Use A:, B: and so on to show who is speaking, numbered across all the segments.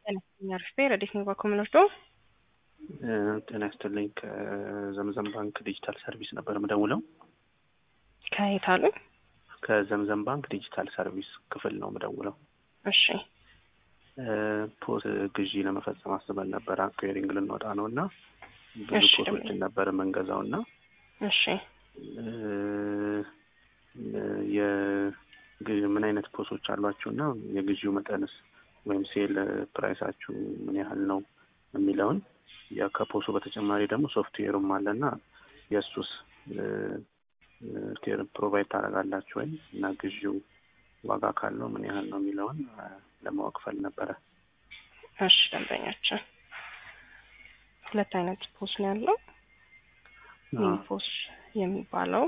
A: ጤና አርፌ ረዲት ነው ባኮምኖርዶ
B: ጤና ይስጥልኝ። ከዘምዘም ባንክ ዲጂታል ሰርቪስ ነበር የምደውለው።
A: ከየት አሉ?
B: ከዘምዘም ባንክ ዲጂታል ሰርቪስ ክፍል ነው የምደውለው።
A: እሺ
B: ፖስ ግዢ ለመፈጸም አስበን ነበር። አኩዌሪንግ ልንወጣ ነው እና ብዙ
A: እሺ፣
B: ፖሶችን ነበር የምንገዛው እና
A: እሺ
B: የግዢ ምን አይነት ፖሶች አሏችሁ እና የግዢው መጠንስ ወይም ሴል ፕራይሳችሁ ምን ያህል ነው የሚለውን ያ ከፖሱ በተጨማሪ ደግሞ ሶፍትዌሩም አለና የእሱስ ሶፍትዌር ፕሮቫይድ ታደርጋላችሁ ወይም እና ግዢው ዋጋ ካለው ምን ያህል ነው የሚለውን አ፣ ለማወቅ ፈል ነበረ።
A: እሺ ደንበኛችን ሁለት አይነት ፖስ ነው ያለው። ሚኒ ፖስ የሚባለው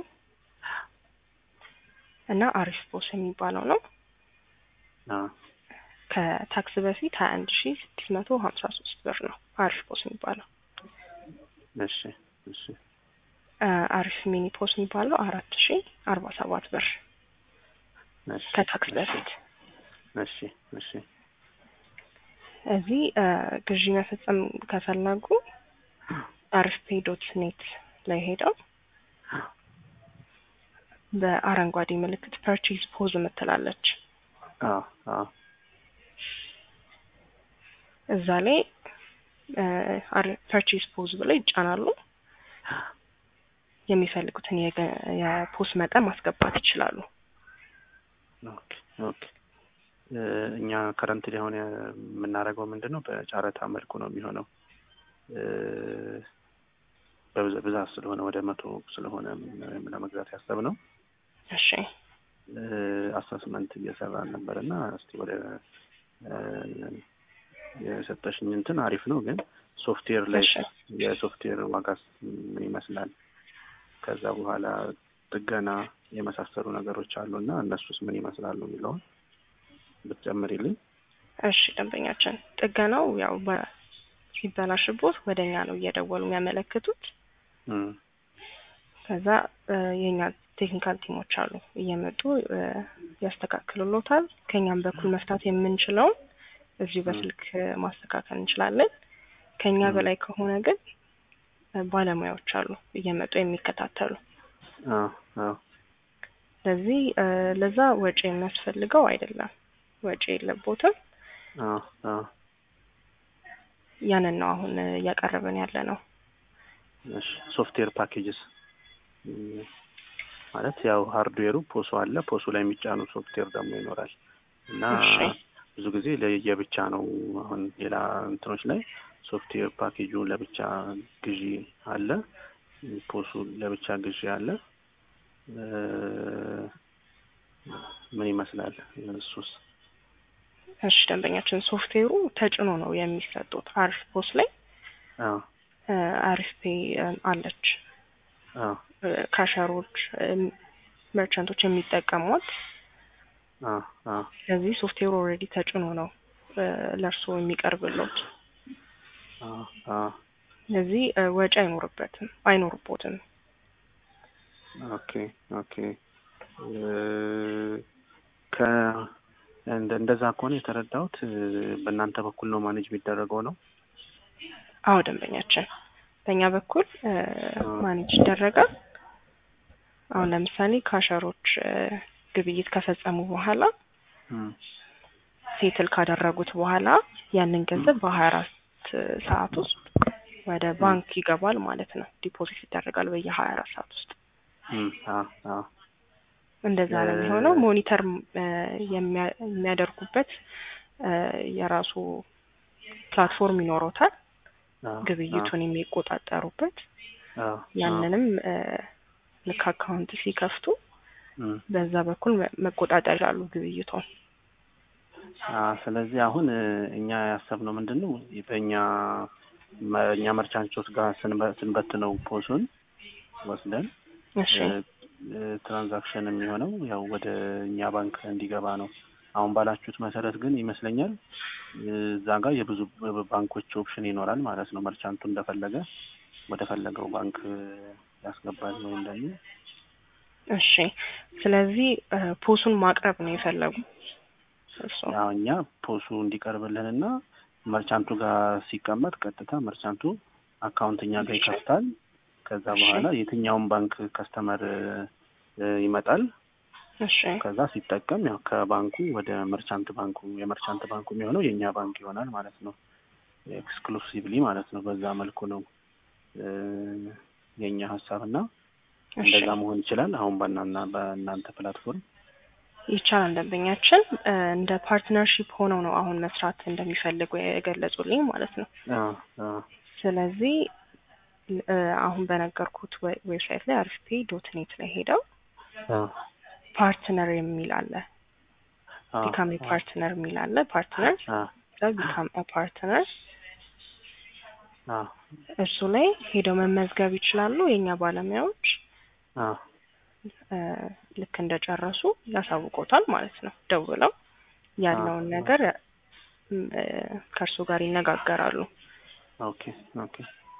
A: እና አሪፍ ፖስ የሚባለው ነው።
B: አ፣
A: ከታክስ በፊት ሀያ አንድ ሺ ስድስት መቶ ሀምሳ ሶስት ብር ነው አሪፍ ፖስ የሚባለው።
B: እሺ እሺ
A: አ፣ አሪፍ ሚኒ ፖስ የሚባለው አራት ሺ አርባ ሰባት ብር
B: እሺ
A: ከታክስ በፊት
B: እሺ እሺ
A: እዚህ አ፣ ግዢ መፈጸም ከፈለጉ አሪፍ ፔ ዶት ኔት ላይ ሄደው በአረንጓዴ ምልክት ፐርቼዝ ፖዝ የምትላለች
B: አ አ
A: እዛ ላይ ፐርቼዝ ፖዝ ብለው ይጫናሉ። የሚፈልጉትን የገ- የፖስ መጠን ማስገባት ይችላሉ።
B: ኦኬ ኦኬ እ፣ እኛ ከረንት አሁን የምናደርገው ምንድን ነው በጨረታ መልኩ ነው የሚሆነው እ፣ በብዛ- ብዛት ስለሆነ ወደ መቶ ስለሆነ ም- ለመግዛት ያሰብነው
A: እሺ
B: አሰስመንት እየሰራን ነበር እና እስቲ ወደ እ፣ የሰጠሽኝ እንትን አሪፍ ነው፣ ግን ሶፍትዌር ላይ
A: እሺ
B: የሶፍትዌር ዋጋስ ምን ይመስላል? ከዛ በኋላ ጥገና የመሳሰሉ ነገሮች አሉ እና እነሱስ ምን ይመስላሉ የሚለውን ብትጨምሪልኝ።
A: እሺ ደንበኛችን ጥገናው ያው በ- ሲበላሽቦት ወደ እኛ ነው እየደወሉ የሚያመለክቱት።
B: እም፣
A: ከዛ እ፣ የእኛ ቴክኒካል ቲሞች አሉ እየመጡ እ፣ ያስተካክሉሎታል። ከእኛም በኩል መፍታት የምንችለውን እዚሁ በስልክ እ፣ ማስተካከል እንችላለን። ከእኛ
B: ም።
A: በላይ ከሆነ ግን እ፣ ባለሙያዎች አሉ እየመጡ የሚከታተሉ።
B: አ አ
A: ስለዚህ እ፣ ለዛ ወጪ የሚያስፈልገው አይደለም፣ ወጪ የለቦትም።
B: አ አ
A: ያንን ነው አሁን እ፣ እያቀረብን ያለ ነው።
B: እሺ ሶፍትዌር ፓኬጅስ እም፣ ማለት ያው ሃርድዌሩ ፖሱ አለ፣ ፖሱ ላይ የሚጫኑ ሶፍትዌር ደግሞ ይኖራል እና
A: እሺ
B: ብዙ ጊዜ ለየብቻ ነው። አሁን ሌላ እንትኖች ላይ ሶፍትዌር ፓኬጁ ለብቻ ግዢ አለ፣ ፖሱ ለብቻ ግዢ አለ። እ፣ ምን ይመስላል እሱስ?
A: እሺ ደንበኛችን ሶፍትዌሩ ተጭኖ ነው የሚሰጡት። አሪፍ ፖስ ላይ
B: አ
A: እ፣ አሪፍ ፔ እ፣ አለች
B: አ
A: እ፣ ካሸሮች እ፣ መርቸንቶች የሚጠቀሟት።
B: አ አ
A: ስለዚህ ሶፍትዌሩ ኦልሬዲ ተጭኖ ነው እ፣ ለእርስዎ የሚቀርብሎት።
B: አ አ
A: ስለዚህ እ፣ ወጪ አይኖርበትም አይኖርቦትም።
B: ኦኬ ኦኬ እ፣ ከ እንደ እንደዛ ከሆነ የተረዳሁት እ፣ በእናንተ በኩል ነው ማኔጅ የሚደረገው ነው።
A: አዎ ደንበኛችን በእኛ በኩል እ፣
B: አ።
A: ማኔጅ ይደረጋል። አሁን ለምሳሌ ካሸሮች እ፣ ግብይት ከፈጸሙ በኋላ
B: እም፣
A: ሴትል ካደረጉት በኋላ ያንን ገንዘብ በሀያ አራት ሰዓት ውስጥ ወደ ባንክ ይገባል ማለት ነው። ዲፖዚት ይደረጋል በየሀያ አራት ሰዓት ውስጥ
B: እም፣ አ አ
A: እንደዛ ነው
B: እ-
A: የሚሆነው። ሞኒተር እ፣ የሚያ- የሚያደርጉበት እ፣ የራሱ ፕላትፎርም ይኖረውታል።
B: አ
A: ግብይቱን የሚቆጣጠሩበት
B: አ
A: ያንንም እ፣ ልክ አካውንት ሲከፍቱ
B: እም፣
A: በዛ በኩል መ- መቆጣጠር ይላሉ ግብይቱን።
B: አ ስለዚህ አሁን እ፣ እኛ ያሰብነው ምንድን ነው በእኛ መ- እኛ መርቻንቾች ጋር ስንበ- ስንበትነው ፖሱን ወስደን
A: እሺ
B: እ፣ ትራንዛክሽን የሚሆነው ያው ወደ እኛ ባንክ እንዲገባ ነው። አሁን ባላችሁት መሰረት ግን ይመስለኛል እ፣ እዛ ጋር የብዙ ባንኮች ኦፕሽን ይኖራል ማለት ነው። መርቻንቱ እንደፈለገ ወደ ፈለገው ባንክ እ፣ ያስገባል ወይም ደግሞ
A: እሺ ስለዚህ እ፣ ፖሱን ማቅረብ ነው የፈለጉ እርስዎ?
B: ያው እኛ ፖሱ እንዲቀርብልንና መርቻንቱ ጋር ሲቀመጥ ቀጥታ መርቻንቱ አካውንት እኛ ጋር
A: እሺ።
B: ይከፍታል። ከዛ
A: እሺ።
B: በኋላ የትኛውን ባንክ ከስተመር እ፣ ይመጣል።
A: እሺ
B: ከዛ ሲጠቀም ያው ከባንኩ ወደ መርቻንት ባንኩ የመርቻንት ባንኩ የሚሆነው የእኛ ባንክ ይሆናል ማለት ነው። ኤክስክሉሲቭሊ ማለት ነው። በዛ መልኩ ነው እ፣ የእኛ ሀሳብ እና
A: እሺ
B: እንደዛ መሆን ይችላል። አሁን በእናና በእናንተ ፕላትፎርም
A: ይቻላል። ደንበኛችን እ፣ እንደ ፓርትነርሺፕ ሆነው ነው አሁን መስራት እንደሚፈልጉ የገለጹልኝ ማለት ነው።
B: አ አ
A: ስለዚህ እ፣ አሁን በነገርኩት ዌ- ዌብሳይት ላይ አርፍፔ ዶት ኔት ላይ ሄደው
B: አ
A: ፓርትነር የሚል አለ።
B: አ
A: ቢካም ፓርትነር የሚል አለ። ፓርትነር
B: አ
A: ቢካም ፓርትነር
B: አ
A: እሱ ላይ ሄደው መመዝገብ ይችላሉ። የእኛ ባለሙያዎች
B: አ
A: እ፣ ልክ እንደጨረሱ ያሳውቆታል ማለት ነው። ደውለው ያለውን
B: አ-
A: ነገር እ፣ ከእርሱ ጋር ይነጋገራሉ።
B: ኦኬ ኦኬ።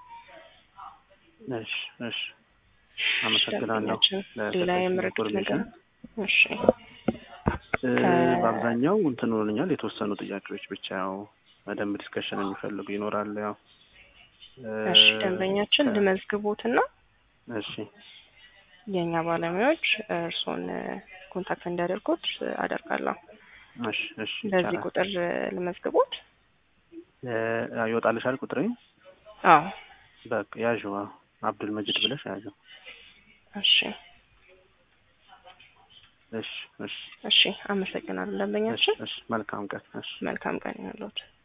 B: እሺ እሺ። አመሰግናለሁ
A: ደንበኛችን ሌላ
B: ለሰጠሽኝ
A: የምረዱት ነገር
B: ኢንፎርሜሽን።
A: እሺ
B: እ፣
A: ከ-
B: በአብዛኛው እንትን ሆነኛል የተወሰኑ ጥያቄዎች ብቻ ያው በደንብ ዲስከሽን የሚፈልጉ ይኖራል። ያው እ፣
A: እሺ ደንበኛችን
B: ከ-
A: ልመዝግቦትና
B: እሺ
A: የእኛ ባለሙያዎች እርስዎን ኮንታክት እንዲያደርጉት አደርጋለሁ።
B: እሺ እሺ
A: በዚህ
B: ይቻላል።
A: ቁጥር ልመዝግቦት?
B: እ፣ ያው ይወጣልሻል ቁጥሬ
A: አዎ
B: በቃ ያዥው አብዱል መጂድ ብለሽ ያዥው።
A: እሺ
B: እሺ እሺ
A: እሺ አመሰግናለሁ
B: እሺ
A: ደንበኛችን።
B: እሺ መልካም ቀን እሺ
A: መልካም ቀን ይሁንልዎት።